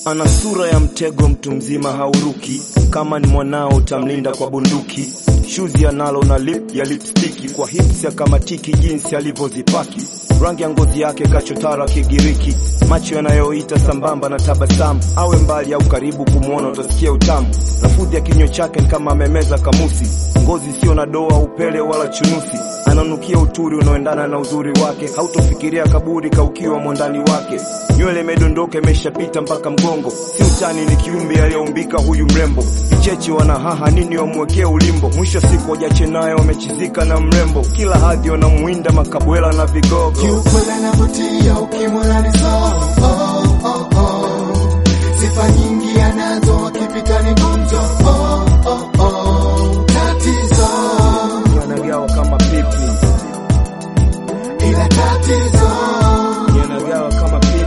Ana sura ya mtego, mtu mzima hauruki. Kama ni mwanao utamlinda kwa bunduki. Shuzi analo na lip ya lipstiki, kwa hips ya kamatiki, jinsi alivyozipaki. Rangi ya ngozi yake kachotara Kigiriki, macho yanayoita sambamba na tabasamu. Awe mbali au karibu, kumwona utasikia utamu. Lafudhi ya kinywa chake ni kama amemeza kamusi. Ngozi sio na doa, upele wala chunusi. Ananukia uturi unaoendana na uzuri wake, hautofikiria kaburi kaukiwa mwandani wake. Nywele imedondoka imeshapita mpaka mgongo, si utani, ni kiumbe aliyeumbika huyu mrembo. Vicheche wanahaha nini wamwekee ulimbo, mwisho siku wajache naye wamechizika na mrembo. Kila hadhi wanamwinda makabwela na vigogo. Kiukweli anavutia ukimwona ni so oh, oh, oh. Sifa nyingi anazo akipita ni gumzo oh, oh, oh. Tatizo Yanagawa kama pipi, ila tatizo yanagawa kama pipi.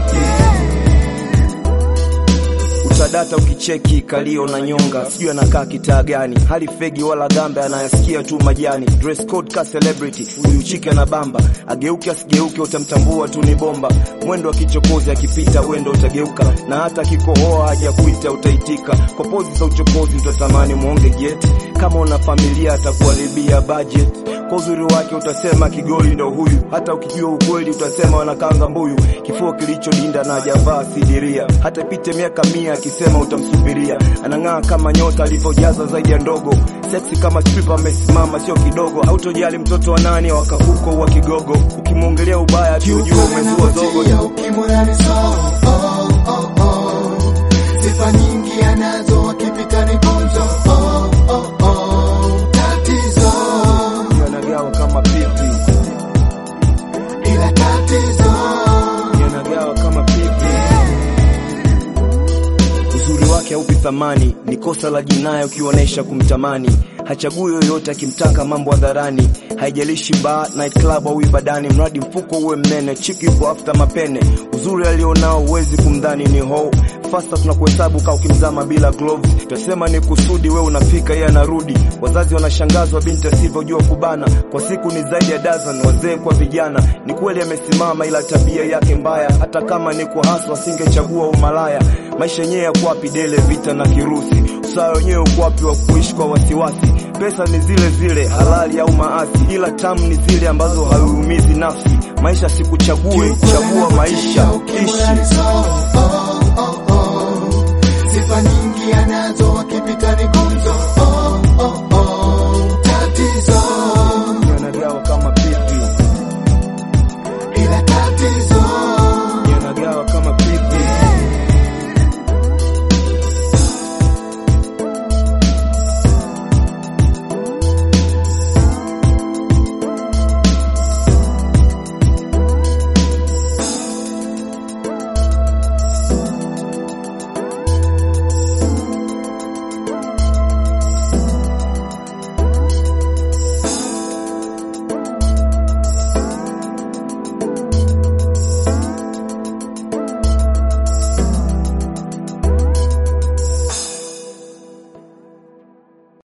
Utadata ukicheki kalio na nyonga, sijui anakaa kitaa gani, hali fegi wala gambe, anayasikia tu majani. Dress code ka celebrity, huyu chike na bamba, ageuke asigeuke, utamtambua tu ni bomba. Mwendo wa kichokozi, akipita wendo utageuka, na hata akikohoa hajakuita utaitika. Kwa pozi za uchokozi utatamani mwonge jet, kama una familia atakuharibia budget. Kwa uzuri wake utasema kigoli ndo huyu, hata ukijua ukweli utasema wanakanga mbuyu. Kifua kilichodinda na hajavaa sidiria, hata ipite miaka mia akisema utamsubiria. Anang'aa kama nyota alivyojaza zaidi ya ndogo, seksi kama stripper amesimama sio kidogo. Hautojali mtoto wa nani wakahuko wa kigogo, ukimwongelea ubaya tu ujue Kiukweli umezua zogo. anavutia ukimwona ni so oh, oh, oh. Sifa nyingi anazo akipita ni gumzo oh, oh, oh. Tatizo Yanagawa kama pipi, ila tatizo yanagawa kama pipi. Uzuri wake haupi thamani, ni kosa la jinai ukionyesha kumtamani. Hachagui yoyote akimtaka mambo hadharani, haijalishi bar, night club au ibadani, mradi mfuko uwe mnene, chiki yuko after mapene. Uzuri alionao huwezi kumdhani ni ho fasta, tunakuhesabu ka ukimzama bila gloves. Tutasema ni kusudi, we unafika yeye anarudi. Wazazi wanashangazwa binti asivyojua kubana, kwa siku ni zaidi ya dozen, wazee kwa vijana. Ni kweli amesimama, ila tabia yake mbaya, hata kama ni kwa haswa asingechagua umalaya. Maisha yenyewe ya kwapi dele, vita na kirusi, usawa wenyewe uko wapi wa kuishi kwa wasiwasi? Pesa ni zile zile, halali au maasi, ila tamu ni zile ambazo hauumizi nafsi. Maisha sikuchague, chagua maisha, ishi. Sifa nyingi anazo akipita ni gumzo